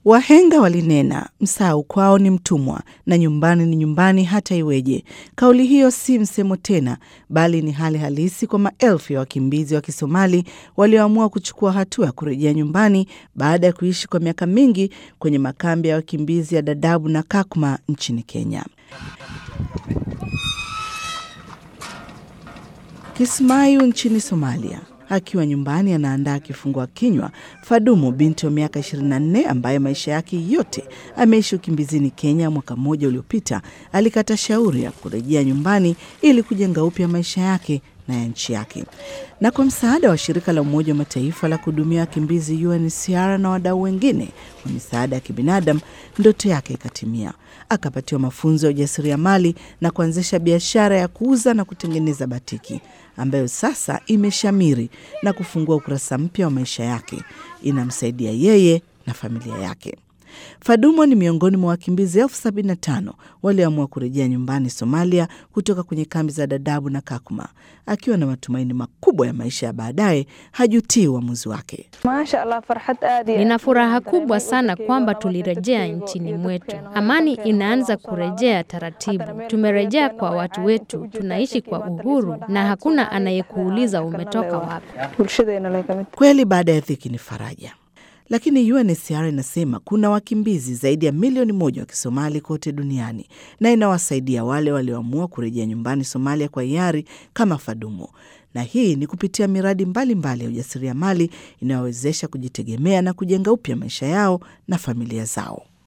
Wahenga walinena msahau kwao ni mtumwa na nyumbani ni nyumbani hata iweje. Kauli hiyo si msemo tena, bali ni hali halisi kwa maelfu ya wakimbizi wa Kisomali walioamua kuchukua hatua ya kurejea nyumbani baada ya kuishi kwa miaka mingi kwenye makambi ya wakimbizi ya Dadaab na Kakuma nchini Kenya. Kismayu nchini Somalia. Akiwa nyumbani anaandaa kifungua kinywa, Fadumo binti wa miaka 24 ambaye maisha yake yote ameishi ukimbizini Kenya, mwaka mmoja uliopita alikata shauri ya kurejea nyumbani ili kujenga upya maisha yake na ya nchi yake. Na kwa msaada wa shirika la Umoja wa Mataifa la kuhudumia wakimbizi UNHCR na wadau wengine wa misaada ya kibinadamu, ndoto yake ikatimia. Akapatiwa mafunzo ya ujasiriamali na kuanzisha biashara ya kuuza na kutengeneza batiki ambayo sasa imeshamiri na kufungua ukurasa mpya wa maisha yake. Inamsaidia yeye na familia yake. Fadumo ni miongoni mwa wakimbizi elfu sabini na tano walioamua kurejea nyumbani Somalia kutoka kwenye kambi za Dadabu na Kakuma. Akiwa na matumaini makubwa ya maisha ya baadaye, hajutii uamuzi wake. Nina furaha kubwa sana kwamba tulirejea nchini mwetu. Amani inaanza kurejea taratibu. Tumerejea kwa watu wetu, tunaishi kwa uhuru na hakuna anayekuuliza umetoka wapi. Kweli baada ya dhiki ni faraja. Lakini UNHCR inasema kuna wakimbizi zaidi ya milioni moja wa Kisomali kote duniani na inawasaidia wale walioamua kurejea nyumbani Somalia kwa hiari kama Fadumo, na hii ni kupitia miradi mbalimbali ya ujasiriamali inayowezesha kujitegemea na kujenga upya maisha yao na familia zao.